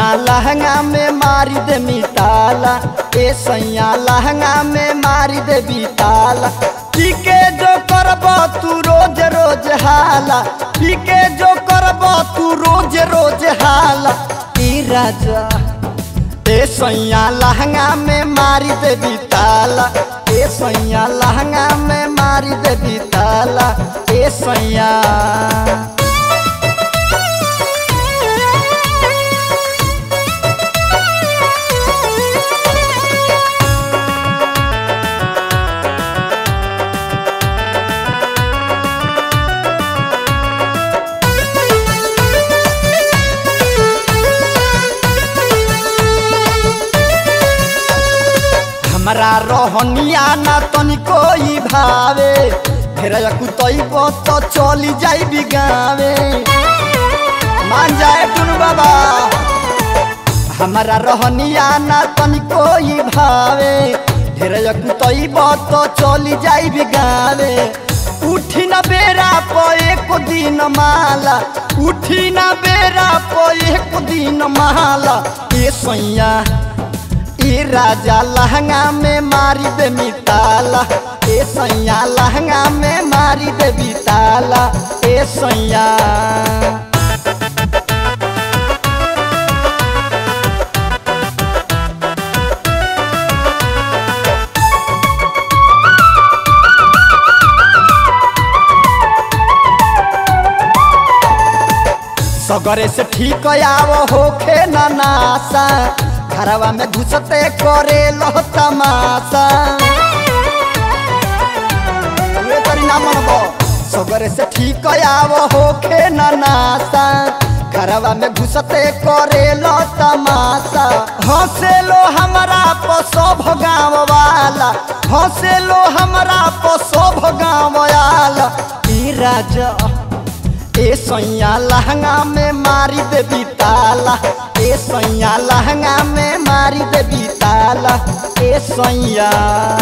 लहंगा में मारी दे मिताला ए सैया लहंगा में मारी दे बिताला पी के जो करब तू रोज रोज हाला पी के जो करब तू रोज रोज हाला ई राजा ए सैया लहंगा में मारी दे बिताला ए सैया लहंगा में मारी दे बिताला ए सैया हमरा रहनिया ना तनिको ई भावे फेर कुतैब तो चली जाई बिगावे मान जाए टुन बाबा हमरा रहनिया ना तनिको ई भावे ढेर कुतैब तो चली जाई बिगावे उठी न बेरा प एक दिन माला उठी न बेरा प एक दिन माला ए सैया ए राजा लहंगा में मारी दे मिताला ए सैया लहंगा में मारी दे बिताला ए सैया सगरे से ठीक आव होखे ना नासा घरवा में घुसते करे लो तमाशा वे तरी ना मनबो सगरे से ठीक आव होखे ना नासा घरवा में घुसते करे लो तमाशा हंसे लो हमरा पर सब गाँव वाला हंसे लो हमरा पर सब गाँव वाला ई राजा ए सैया लहंगा में मारी दे बिताला ए सैया लहंगा में मारी दे बिताला ए सैया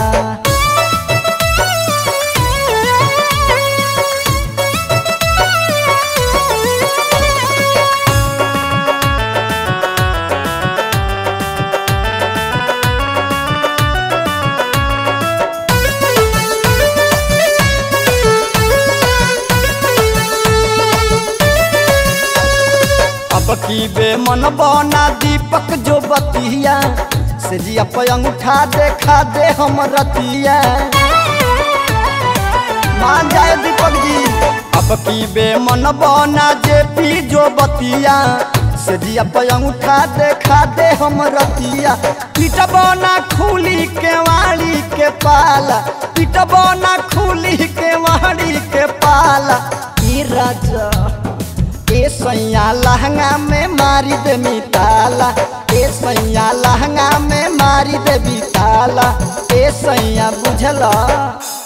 अब की बे मन बना दीपक जो बतिया से जी पे अंगूठा देखा दे हम रतिया मान जाए दीपक जी अब की बे मन बना जे पी जो बतिया से जी पे अंगूठा देखा दे हम रतिया पीट बना खुली के वाली के पाला पीट बना खुली के वाली के पाला ई राजा ए सैया लहंगा में मारी दे मिताला ए सैया लहंगा में मारी दे बिताला ए सैया बुझला